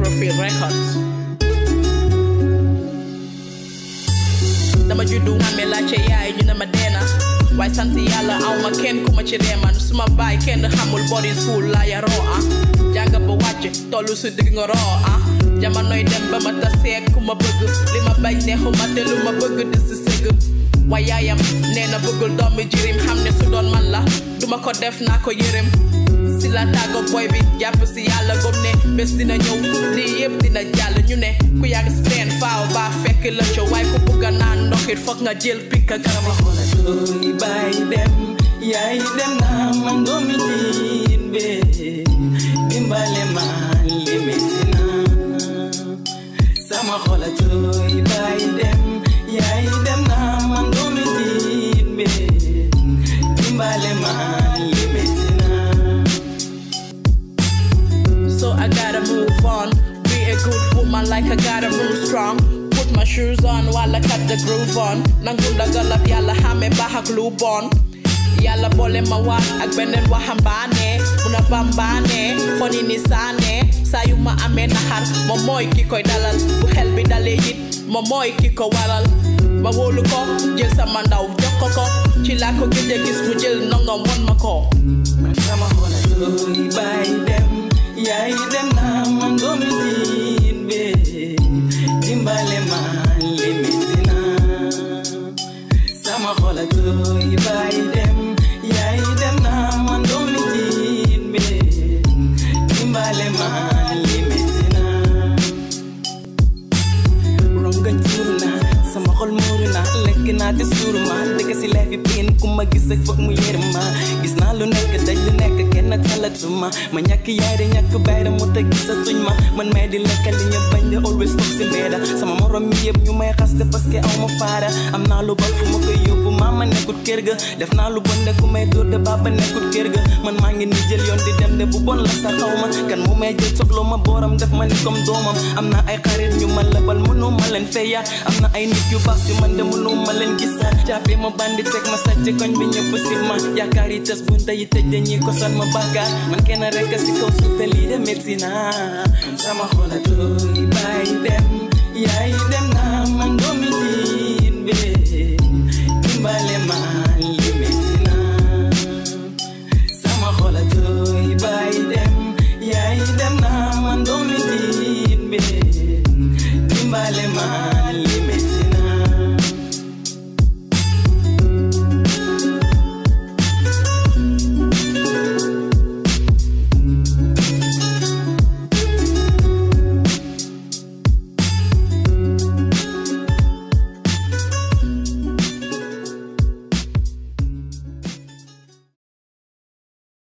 Profile Records dama juddu xame laajte yaay ñu ne ma deena waaye sant yàlla aw ma kenn ku ma ci reeman su ma baay kenn xamul boarding school laa yaroo ah jàng ba wàcc tollu su digg nga roo ah jamonoy dem ba ma taseeg ku ma bëgg li ma bañ neexuma te lu ma bëgg di si sëgg waaye yaayam nee na bëggul doomi jirim xam ne su doon man la duma ko def naa ko yërëm si la tàggo boy bi jàpp si yàlla gom ne bés dina ñëw lii yëpp dina jàll ñu ne ku yàgg si teen faaw baa fekk la co waaye ku bëgg a naan ndoxit foog nga jël pikk ak garab Toy bay dem yaay dem na man doomi diin be dimbale ma li metti na sama xol a toy bay dem yaay dem na man doomi diin be dimbale ma li metti na So I gotta move on. Be a good woman like I gotta move strong. Put my shoes on while I cut the groove on. Nangunda galap yalla hame bahak lubon. Yalla bole ma wat ak benen waxambaane muna bambaane foni ni saane saa yu ma amee naxar moom mooy ki koy dalal bu xel bi dalee it moom mooy ki ko waral ma wóolu ko jël sama ndaw jox ko ko ci laa ko gëj a gis mu jël nongom won ma ko man sama xol a toy bay dem yaay dem na man doomi diin be dimbale ma li metti na sama xol a toy bay dem yaay dem na man doomi diin be dimbale ma li metti na rongañ tuuru na sama xol muuru na lekk naa te suuru ma dëkk si leefi piin ku ma gis ak foog mu yërëm ma gis naa lu nekk daj lu nekk kenn talatuma ma ñàkk yaay de ñàkk bay de mu te gisatuñ ma man may di lekkal li ñu bañ de always toog si mbeeda sama morom mi yëpp ñu may xas de parce que aw ma faara am naa lu ba fu ma koy yóbbu maama nekkut kër ga def naa lu bon de ku may dóor de baaba nekkut kër ga man maa ngi ni jël yoon di dem de bu bon la sa xaw ma kan mu may jël soxla ma booram def ma ni comme doomam am na ay xarit ñu ma lebal mënu ma leen feyaat am na ay nit yu baax si man de mënu ma leen gisaat caafe ma bandi teg ma sàcc koñ bi ñëpp si ma yaakaar yi tas bunta yi tëj dañuy ko san ma bàkkaar man kenn rek si kaw suuf te lii de métti na sama xol a tooy